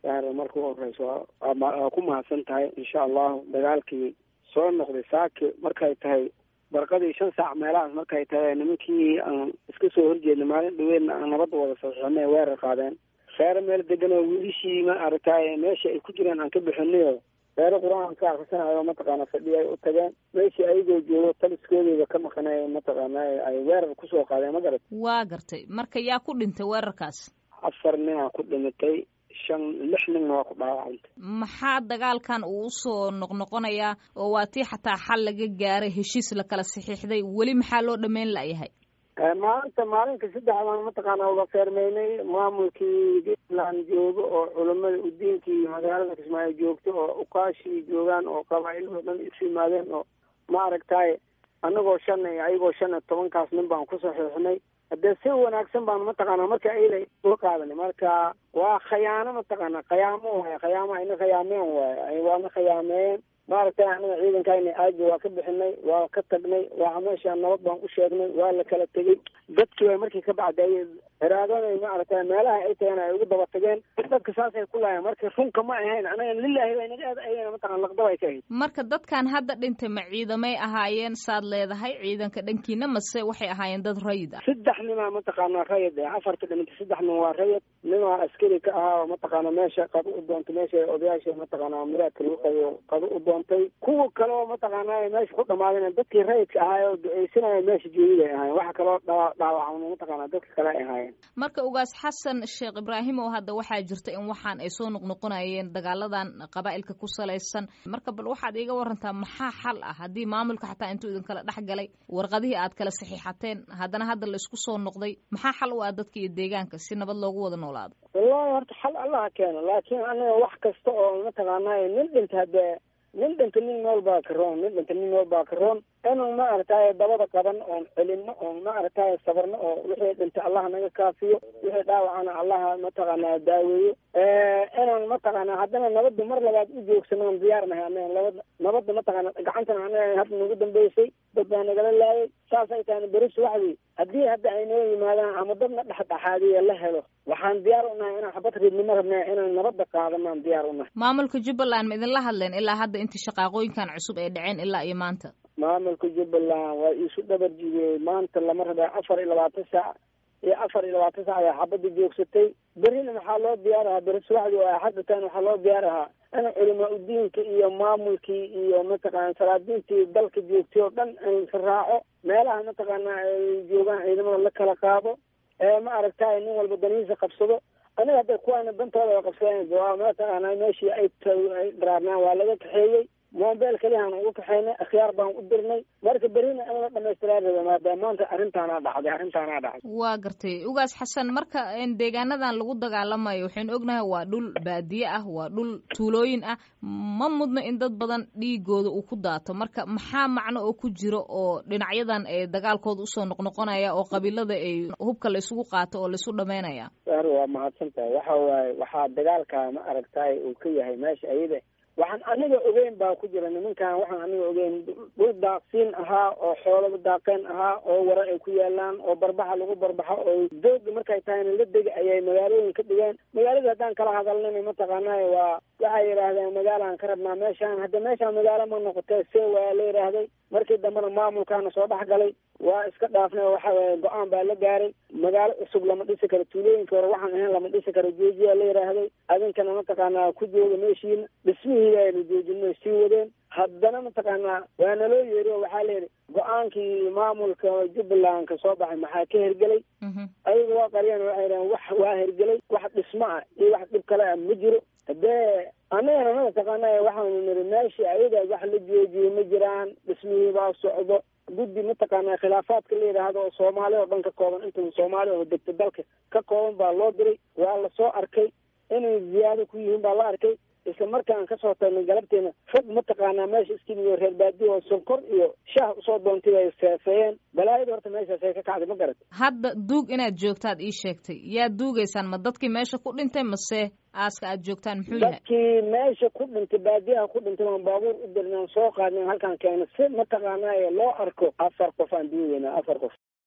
marka u horeyso waa ku mahadsan tahay insha allahu dagaalkii soo noqday saaki markay tahay barqadii shan saac meelahaas markay tahay nimankii aan iska soo horjeedna maalin dhaweedna aan nabadda wada saxiixinay weerar qaadeen reero meel degan oo wiilishii ma aragtay meesha ay ku jireen aan ka bixinayo reero qur-aan ka akhrisanayo mataqaana fadhiya ay u tageen meeshii ayagoo joogo taliskoodeyda ka maqanay mataqaana ay weerar kusoo qaadeen ma garat waa gartay marka yaa ku dhintay weerarkaas afar ninaa ku dhimatay shan lix ninna waa ku dhaawacantay maxaa dagaalkan uu usoo noqnoqonayaa oo waa tii xataa xal laga gaaray heshiis la kala saxiixday weli maxaa loo dhameyn layahay maalinta maalinka saddex baan mataqaana uga feermeynay maamulkii puntland joogo oo culamada udiinkii magaalada kismaayo joogto oo ukaashii joogaan oo qabaailoo dhan isu yimaadeen oo ma aragtay anagoo shan ayagoo shan iyo tobankaas nin baan ku saxiixnay haddee si wanaagsan baan mataqaana marka ayla soo qaadanay marka waa khayaano mataqaana khayaamo waay khayaamo ayna khayaameen waay waana khayaameeyeen maaragtay anaga ciidankayna aaji waa ka bixinay waa ka tagnay waa meesha nabad baan u sheegnay waa la kala tegey dadkii way markii ka bacday heraadooday maaragtay meelaha ay tageen ay ugu daba tageen dadka saasay ku laayeen marka runka ma ahayn anaga lilaahi bay naga aad mataqana laqdab ay ka ahayd marka dadkan hadda dhintay ma ciidamay ahaayeen saad leedahay ciidanka dhankiina mase waxay ahaayeen dad rayid ah saddex nimaa mataqaana rayid eh afarka dhimantay saddex nin waa rayid nimaa askari ka ahaa oo mataqaana meesha qado u doontay meesha odayaasha mataqaana muraadka lagu qayo qado u doontay kuwa kale oo mataqaana meesha ku dhamaadeen dadkii rayidka ahaay oo duceysanaya meesha joogid ay ahaayeen waxa kaloo dhaawacma mataqaana dadka kale ay ahaayeen marka ugaas xasan sheekh ibraahim oo hadda waxaa jirta in waxaan ay soo noqnoqonayeen dagaaladan qabaa'ilka ku salaysan marka bal waxaad iiga warantaa maxaa xal ah haddii maamulka xataa intuu idinkala dhex galay warqadihii aad kala saxiixateen haddana hadda la isku soo noqday maxaa xal u ah dadka iyo deegaanka si nabad loogu wada noolaado wallahi horta xal allaha keeno laakiin anaga wax kasta oo mataqaana nin dhinta haddee nin dhinta nin nool baa ka roon nin dhinta nin nool baa ka roon inuu ma aragtay dabada qaban oon celino oon ma aragtay sabarno oo wixii dhintay allaha naga kaafiyo wixii dhaawacana allaha mataqaana daaweeyo inaan mataqaana haddana nabadda mar labaad u joogsano on diyaar nahay anaga nabad nabadda mataqaana gacantana anaga hadda nagu dambeysay dad baa nagala laayay saasay tahana beri subaxdii haddii hadda ay noo yimaadaan ama dadna dhexdhexaadiya la helo waxaan diyaar u nahay inaan xabad ridnimo rabnaa inaan nabadda qaadanaan diyaar u nahay maamulka jubbaland ma idinla hadleen ilaa hadda intii shaqaaqooyinkan cusub ay dhaceen ilaa iyo maanta maamulka jubbaland waa iisu dhabar jibiyey maanta lama rabaa afar iyo labaatan saac iyo afar iyo labaatan saac ayaa xabadda joogsatay berina waxaa loo diyaar ahaa beri subaxdii oo axadatan waxaa loo diyaar ahaa in culamaa udiinka iyo maamulkii iyo mataqaana salaadiintii dalka joogtay oo dhan in la raaco meelaha mataqaana ay joogaan ciidamada la kala qaado ee ma aragtay nin walba danihiisa qabsado aniga hadda kuwaana dantooda qabsadeen mataqaana meeshii ay ay dharaarnaan waa laga kaxeeyey moobeel keliyahaan ugu kaxaynay akhyaar baan u dirnay marka berina in la dhamaystiraa raba maadaama maanta arrintaanaa dhacday arrintaanaa dhacday waa gartay ugaas xasan marka deegaanadan lagu dagaalamayo waxaynu ognahay waa dhul baadiye ah waa dhul tuulooyin ah ma mudno in dad badan dhiigooda uu ku daato marka maxaa macno oo ku jiro oo dhinacyadan ee dagaalkooda usoo noqnoqonaya oo qabiilada ay hubka la isugu qaato oo laisu dhamaynaya ar waa mahadsan tahay waxa waaye waxaa dagaalka ma aragtay uu ka yahay meesha ayada waxaan aniga ogeyn baa ku jira nimankan waxaan aniga ogeyn dhul daaqsiin ahaa oo xoolaba daaqeen ahaa oo wara ay ku yaalaan oo barbaxa lagu barbaxo oo dooga markay tahayna la dega ayay magaalooyin ka dhigeen magaalada haddaan kala hadalnana mataqaanay waa waxay yidhaahdeen magaalaan ka rabnaa meeshaan hadda meeshaan magaalo ma noqotee see waa la yidhaahday markii dambena maamulkaana soo dhex galay waa iska dhaafnay waxa weye go-aan baa la gaaray magaalo cusub lama dhisi karo tuulooyinka hore waxaan ahayn lama dhisi karo joojiyaa la yidhaahday adinkana mataqaanaa ku jooga meeshiina dhismihii aynu joojino sii wadeen haddana mataqaanaa waa naloo yeeri oo waxaa layidhi go-aankii maamulka jubbaland ka soo baxay maxaa ka hergelay ayaga waa qariyeen waxay dhaheen wax waa hergelay wax dhismo ah iyo wax dhib kale ah ma jiro hadee annagana mataqaana waxaanu niri meeshii ayaga wax la joojiyey ma jiraan dhismihii baa socdo guddi mataqaana khilaafaadka la yidhaahdo oo soomaali oo dhan ka kooban inta soomaali oo degta dalka ka kooban baa loo diray waa lasoo arkay inay ziyaado ku yihiin baa la arkay isla markaan kasoo tagnay galabteena fog mataqaanaa meesha iskimiyo reer baadiyo oo sonkor iyo shaah usoo doontay ay seefeeyeen balaayada horta meeshaas ay ka kacday ma garat hadda duug inaad joogtaad ii sheegtay yaa duugaysaan ma dadkii meesha ku dhintay mase aaska aad joogtaan muxuu yahay dadkii meesha ku dhintay baadiyaha ku dhintay waan baabuur u dirnaan soo qaadnay halkaan keena si mataqaanaa loo arko afar qof aan duugayna afar qof